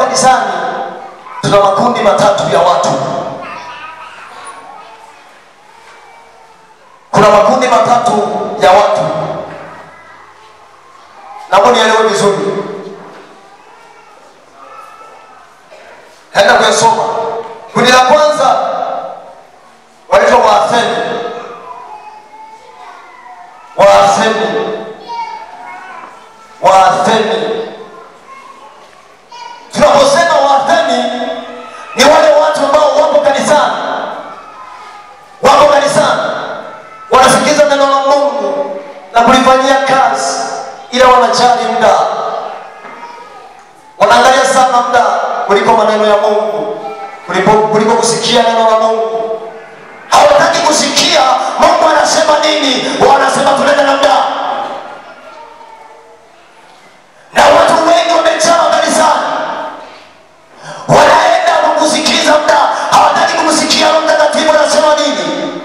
kanisani tuna makundi matatu ya watu kuna makundi matatu ya watu naomba nielewe vizuri naenda kuyasoma kundi la kwanza wanaitwa waatheni waatheni waatheni tunaposema waatheni ni wale watu ambao wapo kanisani wapo kanisani wanasikiza neno la mungu na kulifanyia kazi ila wanajali muda wanaangalia sana muda kuliko maneno ya mungu kuliko, kuliko kusikia neno la mungu hawataki kusikia mungu anasema nini wanasema tunaenda na muda na watu wengi wamejaa kanisani wanaenda kwa kusikiza muda hawataki kumsikia roho mtakatifu anasema nini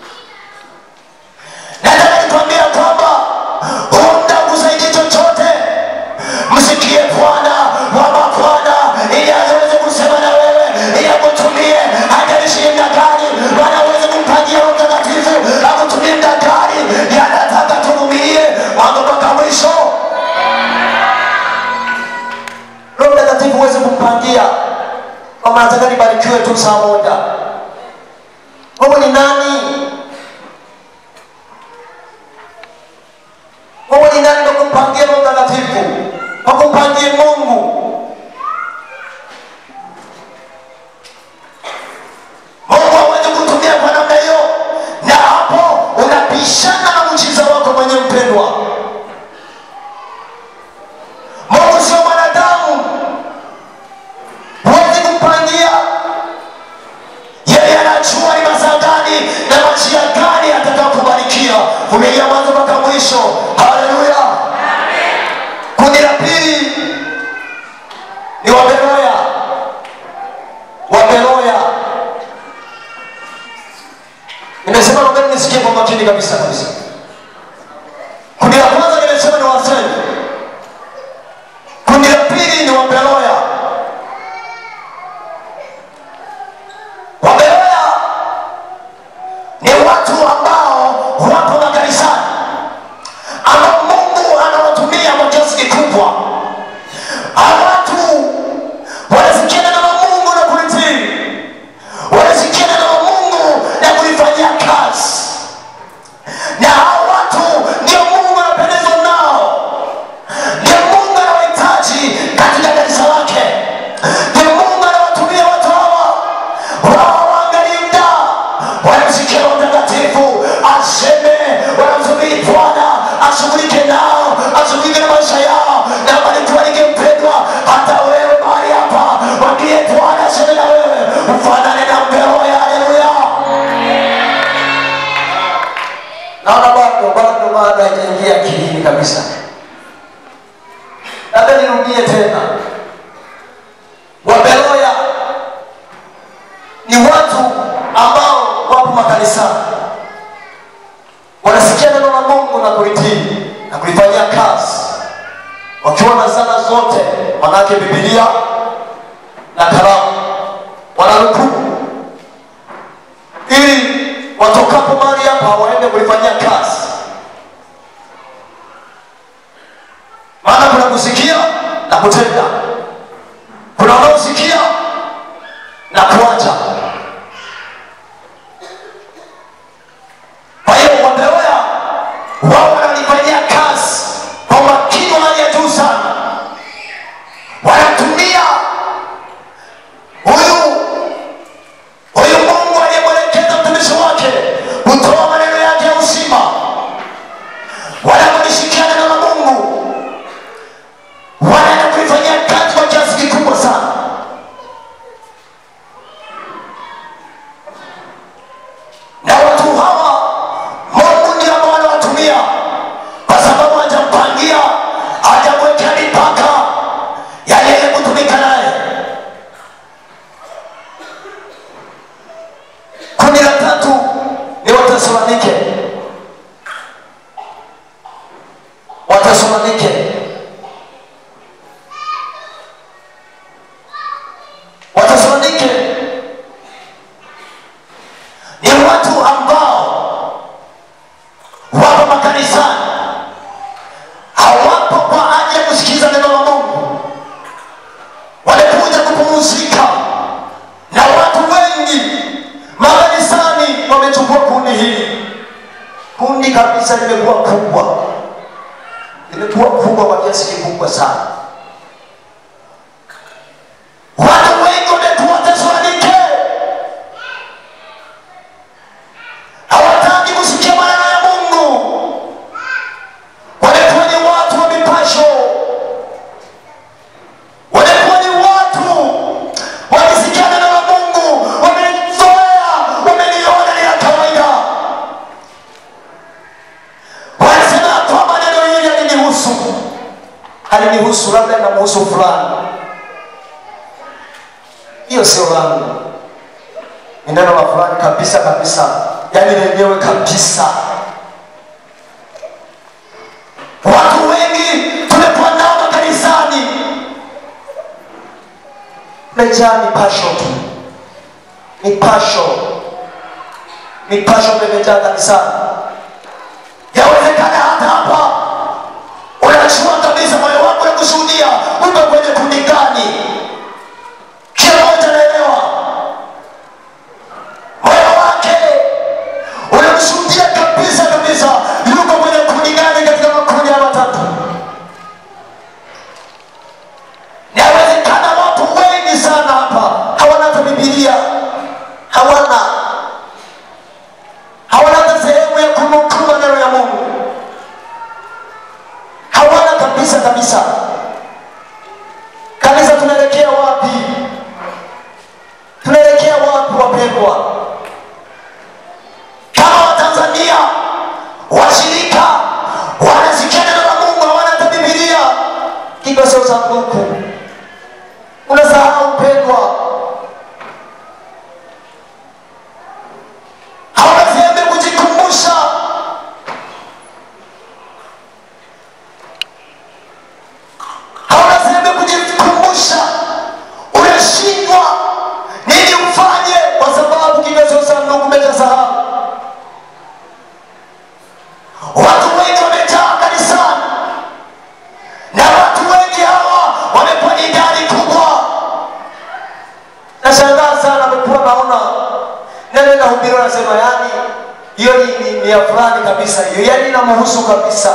nataka nikwambia kwamba huu muda kusaidi chochote msikie bwana wa mabwana ili aweze kusema na wewe ili akutumie hajalishie mda gani bwana aweze kumpangia roho mtakatifu akutumie mda gani yanataka tuvumilie mambo mpaka mwisho roho mtakatifu huwezi kumpangia kama nataka nibarikiwe tu saa moja wewe ni nani wewe ni nani wakumpangia roho mtakatifu wakumpangie mungu mungu aweze kutumia kwa namna hiyo na hapo unapishana na mchiza wako mwenye mpendwa mungu sio mwanadamu huwezi kumpangia yeye anajua ni masaa gani na majia gani atakakubarikia vumilia mwanzo mpaka mwisho haleluya kundi la pili ni waberoya waberoya nimesema naombeni nisikie kwa makini kabisa kabisa kundi la kwanza nimesema ni waseni kundi la pili ni waberoya waberoya ni watu ambao wapo makanisani ambao mungu anawatumia kwa kiasi kikubwa hawa watu wanasikia neno la mungu na kulitii wanasikia neno la mungu na kulifanyia kazi na hawa watu ndio mungu anapendezwa nao ndio mungu anawahitaji katika kanisa lake ndio mungu anawatumia watu hawa wao waangalie mda wanamsikia roho mtakatifu aseme wanamsubiri bwana ashughulike nao ashughulike na maisha yao na malikualike mpendwa hata wewe mahali hapa wambie bwana aseme na wewe ufanane na mperoya haleluya naona bado bado bado haijaingia akilini kabisa labda nirudie tena waberoya ni watu ambao wapo makanisani wanasikia neno la mungu na kulitii na kulifanyia kazi wakiwa na zana zote manake bibilia na kalamu wananukuu ili watokapo mahali hapa waende kulifanyia kazi maana kuna kusikia na kutenda kuna wanaosikia na kuacha kwa hiyo wabeoya wao wanalifanyia kazi kwa umakini wa hali ya juu sana wanatumia huyu huyu mungu aliyemwelekeza mtumishi wake kutoa maneno yake ya uzima wanapolishikia neno la mungu wanaenda kulifanyia kazi kabisa limekuwa kubwa, limekuwa kubwa kwa kiasi kikubwa sana. Watu wengi wamekuwa Tesalonike, hawataki kusikia maneno ya Mungu, wamekuwa ni watu wa mipasho, wamekuwa ni watu wakisikia neno la Mungu wamelizoea, wameliona ni la kawaida. Wanasema ya kwamba neno hili halinihusu, halinihusu, labda linamhusu fulani. Hiyo sio langu, ni neno la fulani kabisa kabisa, yaani lenyewe kabisa. Watu wengi tumekuwa nao makanisani mejaa mipasho tu, mipasho, mipasho imejaa kanisani. Yawezekana hata hapa unachua kabisa moyo wako ya kushuhudia uko kwenye kundi gani, kila mmoja anaelewa moyo wake unamshuhudia kabisa kabisa, yuko kwenye kundi gani katika makundi ya matatu. Yawezekana watu wengi sana hapa hawana hata Biblia, hawana hawana hata sehemu ya kunukuu maneno ya Mungu, hawana kabisa kabisa. Kanisa, tunaelekea wapi? Tunaelekea wapi wapendwa? Kama Watanzania washirika wanasikia neno la Mungu, hawana hata Biblia, hivyo sio sanduku unasahau mpendwa, hauna sehemu ya kujikumbusha. Hauna sehemu ya kujikumbusha, unashindwa nini ufanye, kwa sababu kigezo cha Mungu umeshasahau. Watu wengi wamejaa kanisani na watu wengi hawa wamekuwa ni idadi kubwa. Nashangaa sana, amekuwa naona neno inahubiriwa, nasema yani hiyo ni, ni, ni ya fulani kabisa, hiyo yani inamhusu kabisa.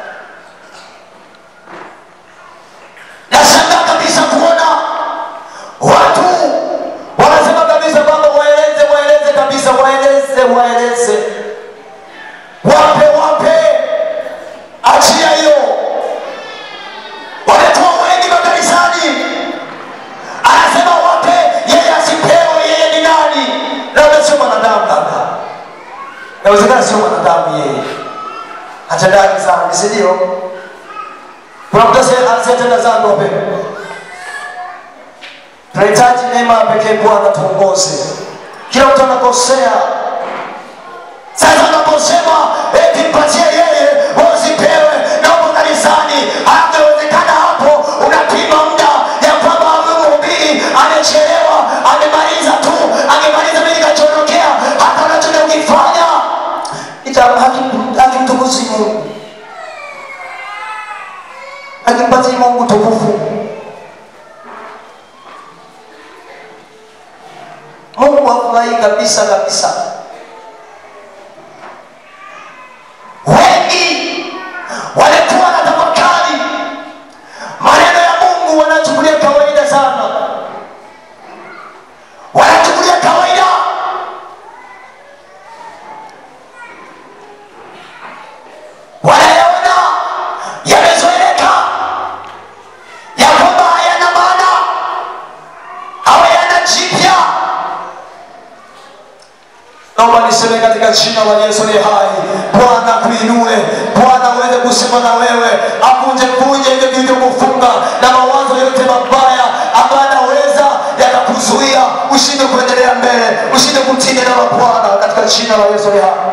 Nashangaa kabisa kuona watu wanasema kabisa kwamba waeleze, waeleze kabisa, waeleze, waeleze, wape, wape, achia hiyo wamekuwa wengi makanisani, anasema wape yeye asipewe, yeye ni nani? Labda sio mwanadamu, labda inawezekana sio mwanadamu yeye, hatendaji dhambi, si ndio? Kuna mtu asiye- asiyetenda dhambi, wapendwa. Tunahitaji neema ya pekee. Bwana tuongoze, kila mtu anakosea. Sasa unaposema eti mpatie yeye wasipewe na uko kanisani, hatawezekana hapo. Unapima muda ya kwamba huyu mhubiri amechelewa, amemaliza tu, angemaliza mimi nikachoondokea, hata unachoenda ukifanya ita hakim- hakimtukuzi Mungu, hakimpatii Mungu tukufu. Mungu hafurahi kabisa kabisa. wengi walikuwa na tafakari maneno ya Mungu, wanachukulia kawaida sana, wanachukulia kawaida. Wanayaona yamezoeleka, ya kwamba hayana maana, hayana jipya. Naomba niseme katika jina la Yesu ni hai, Bwana kuinue, Bwana uweze kusema na wewe, avunje vunje hivyo vilivyokufunga na mawazo yote mabaya ambayo anaweza yakakuzuia ushinde kuendelea mbele, ushinde kutii neno la Bwana katika jina la Yesu ni hai.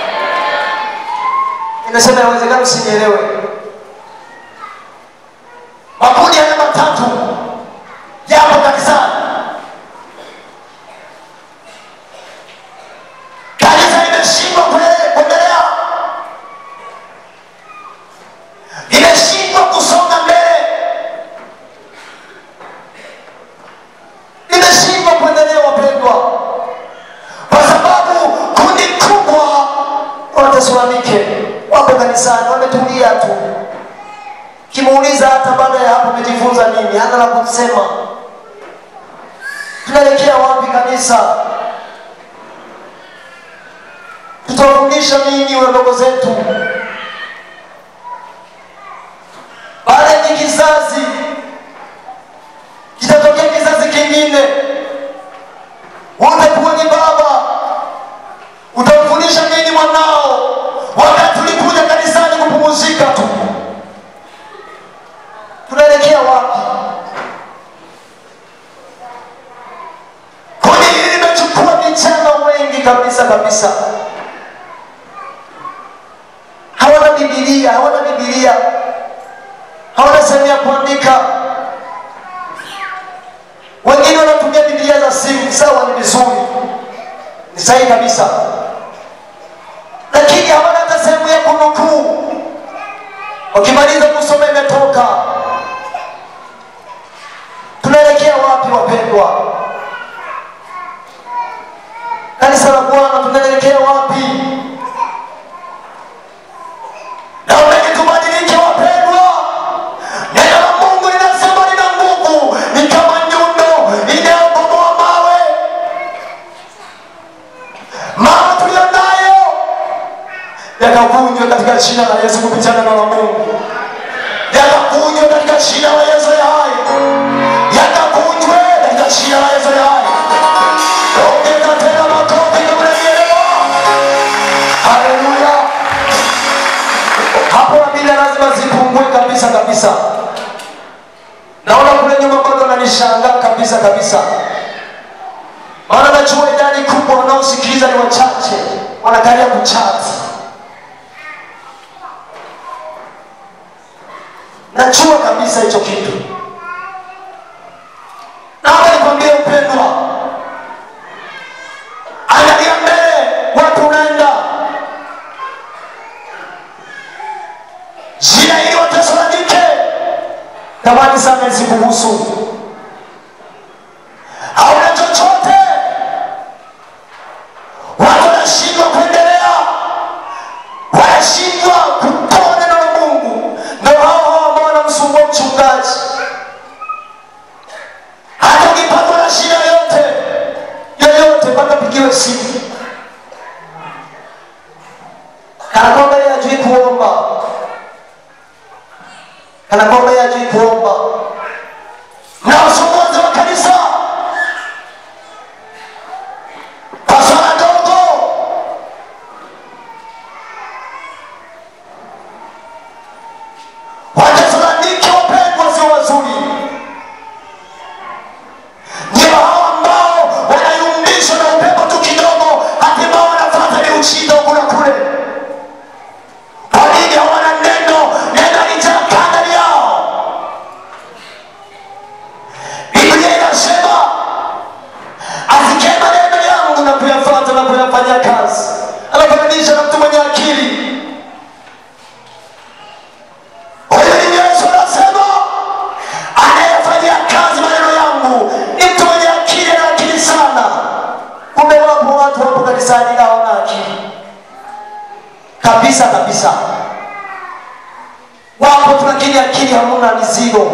Nimesema inawezekana usinielewe. Makundi haya matatu yapo kanisani. kanisa limeshindwa kue- kuendelea, limeshindwa kusonga mbele, limeshindwa kuendelea, wapendwa, kwa sababu kundi kubwa wa Watesalonike anatulia tu kimuuliza hata baada ya hapo umejifunza nini hana la kusema tunaelekea wapi kanisa tutawafundisha nini wadogo zetu baada ya hiki kizazi kitatokea kizazi kingine utakuwa ni baba utamfundisha nini mwanao wakati ulikuja kanisani kupumuzika tu tunaelekea wapi kundi hili limechukua vijana wengi kabisa kabisa hawana bibilia hawana bibilia hawana sehemu ya kuandika wengine wanatumia bibilia za simu sawa ni vizuri ni sahihi kabisa lakini hawana hata sehemu ya kunukuu wakimaliza kusoma imetoka tunaelekea wapi wapendwa kanisa la bwana tunaelekea wapi naombeni tubadilike wapendwa neno la mungu linasema lina nguvu ni kama nyundo inayobomoa mawe mawe tuliyo nayo yakavunjwe katika jina la yesu kupitia neno la mungu yakavunjwe katika jina la yesu ya hai yakavunjwe katika jina la yesu ya hai ongeza tena makofi kama unanielewa haleluya hapo amina lazima zipungue kabisa kabisa naona kule nyuma bado nanishangaa kabisa kabisa maana najua idadi kubwa wanaosikiliza ni wachache wanakalia kuchati najua kabisa hicho kitu naomba nikwambie upendwa angalia mbele watu unaenda jina hili watesalonike tamani sana isikuhusu hauna chochote watu wanashindwa kuendelea wanashindwa kutoa neno la mungu ndo hao hao ambao wanamsumbua mchungaji hata ukipatwa na shida yoyote yoyote mpaka pigiwe simu kana kwamba yeye hajui kuomba kana kwamba yeye hajui kuomba na usumbuzi wa kanisa kwa swala dogo watesalonike wapendwa sio wazuri ndio hao ambao wanayumbishwa na upepo tu kidogo hatimaye wanapata miujiza huku na kule kwa nini hawana neno neno lijakaa ndani yao biblia inasema asikie maneno yangu na kuyafata na kuyafanyia kazi anafananisha na mtu mwenye akili huyu ni yesu anasema anayefanyia kazi maneno yangu ni mtu mwenye akili na akili sana kumbe wapo watu wapo kanisani na hawana akili kabisa kabisa wapo tu lakini akili hamuna mizigo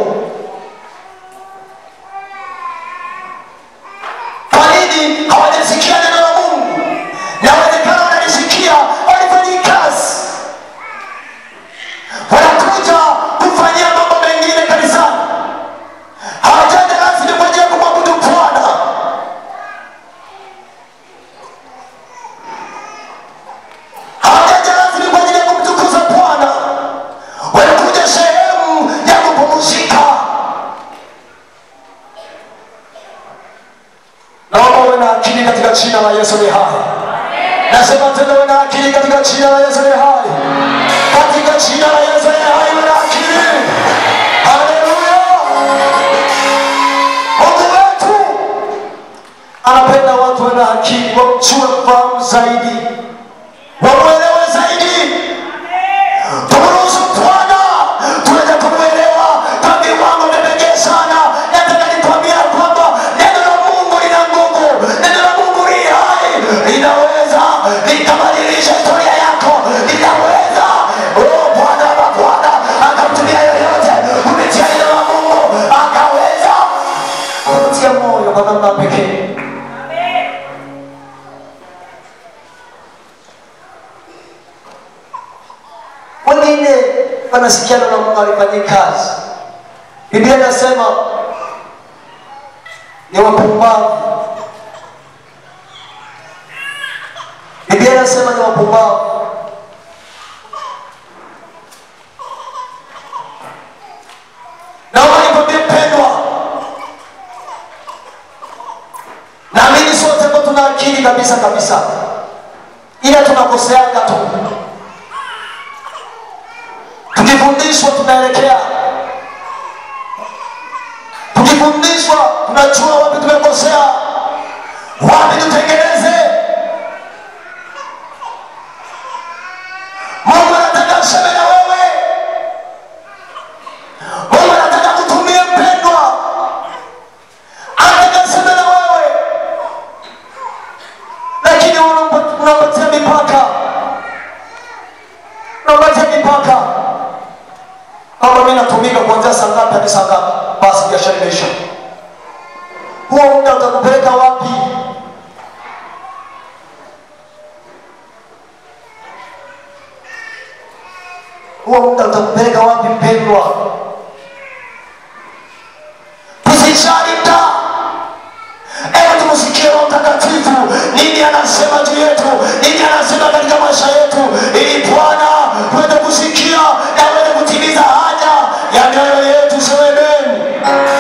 kwa nini hawajasikia neno la mungu na wezekana wanalisikia walifanyii kazi wanakuja kufanyia mambo mengine kanisani hawajaja rasmi kwa ajili ya kumwabudu bwana hawajaja rasmi kwa ajili ya kumtukuza bwana wanakuja sehemu ya kupumzika naomba uwe na akili katika jina la yesu ni hai nasema tena uwe na akili katika jina la yesu ni hai katika jina la yesu ni hai uwe na akili haleluya mungu wetu anapenda watu wawe na akili wamjue mfahamu zaidi wamwelewe zaidi tumruhusu bwana tuweze kumwelewa kwa viwango vya pekee sana nataka nikwambia kwamba neno la mungu lina nguvu neno la mungu li hai linaweza likabadilisha historia yako linaweza oh, bwana wa kwa namna pekee. Wengine wanasikia na Mungu alifanyia kazi. Biblia inasema ni wapumbavu. Biblia inasema ni wapumbavu. naomba nikwambie mpendwa Naamini sote ambao tuna akili kabisa kabisa, ila tunakoseaga tu. Tukifundishwa tunaelekea, tukifundishwa tunajua wapi tumekosea, wapi tutengeneze. Mungu anataka aseme na wewe, Mungu anataka kutumia mpendwa, anataka aseme na wewe lakini unampa- unampatia mipaka unampatia mipaka kama mi natumika kuanzia saa ngapi hadi saa ngapi basi biashara imeisha huo muda utakupeleka wapi huo muda utakupeleka wapi mpendwa tusijali mda ewe tumsikie roho mtakatifu nini anasema juu yetu nini anasema katika maisha yetu ili bwana tuweze kusikia na aweze kutimiza haja ya mioyo yetu semeni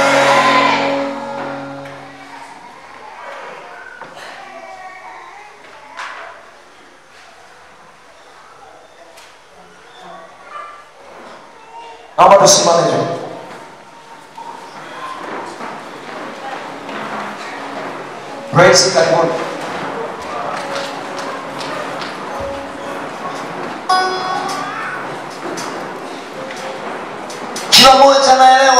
naomba tusimame juu praise karibuni kila mmoja anaelewa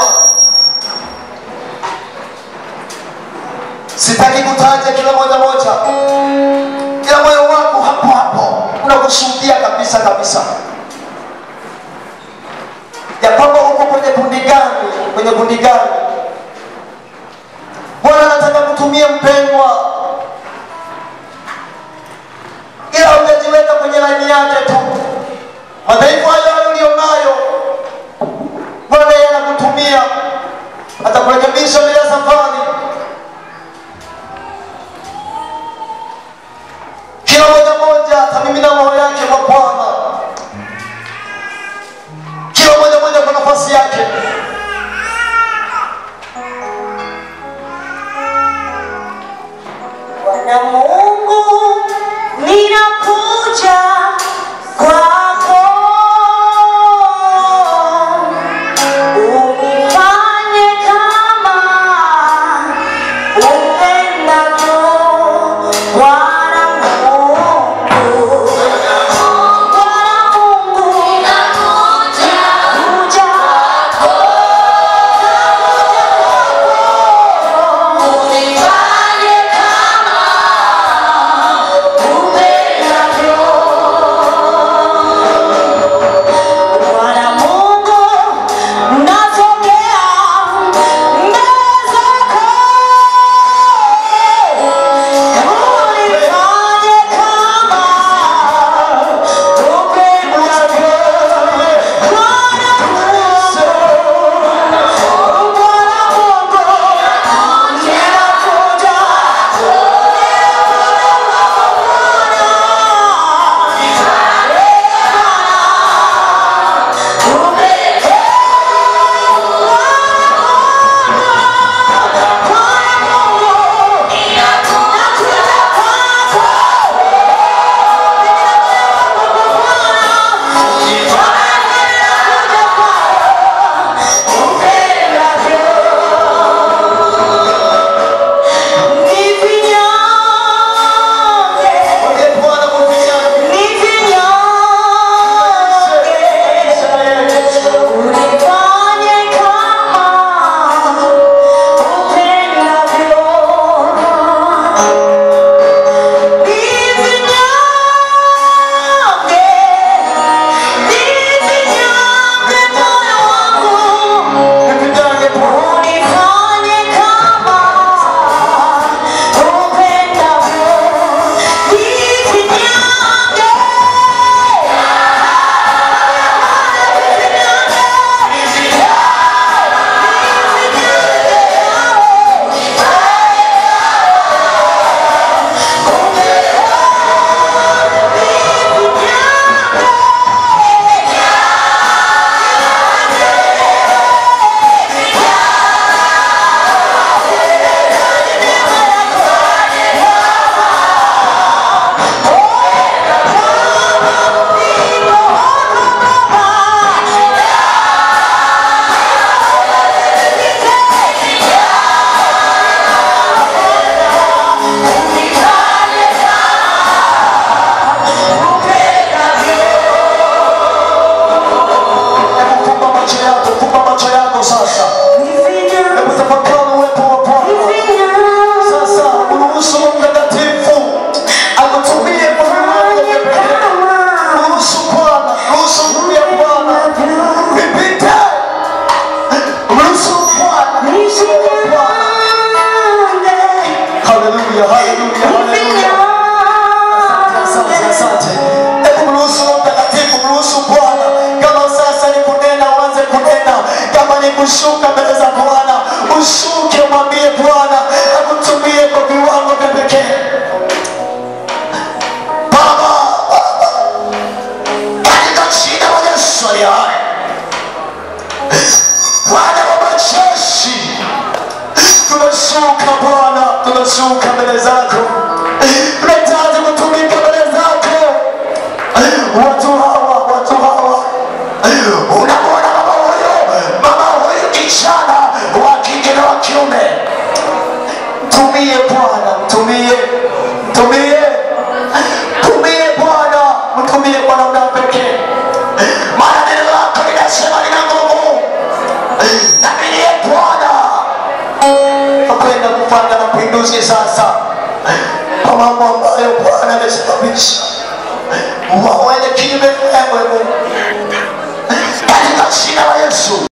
sitaki kutaja kila moja moja ila moyo wako hapo hapo unakushuhudia kabisa kabisa ya kwamba uko kwenye kundi gani kwenye kundi gani bwana anataka kutumia mpendwa ila hujajiweka kwenye laini yake tu madhaifu hayo hayo ulionayo bwana yeye anakutumia atakurekebisha mbele ya safari kila moja moja atamimina roho yake kwa bwana kila moja moja kwa nafasi yake Bwana Mungu, ninakuja kwako, unifanye kama upendavyo. Bwana Mungu, Bwana Mungu, ninakuja kwako, unifanye kama upendavyo. haleluya haleluya haleluya Asante, asante. Hebu mruhusu Roho Mtakatifu, mruhusu Bwana. Kama sasa ni kunena, uanze kunena. Kama ni kushuka mbele za Bwana, ushuke, umwambie Bwana akutumie kwa viwango vya pekee. Baba, Baba, katika jina la Yesu aliye hai, Bwana wa majeshi, Tunashuka Bwana, tunashuka mbele zako, tunahitaji kutumika mbele zako. Watu hawa, watu hawa unamwona mama huyu, mama huyu kijana wa kike na wa kiume, Mtumie Bwana, mtumie, mtumie, mtumie Bwana, mtumie kwa namna ya pekee. maana neno lako linasema lina nguvu, na mimi Bwana Nakwenda kufanya mapinduzi sasa kwa mambo ambayo Bwana amesababisha waende kinyume na wewe Mungu. katika jina la Yesu.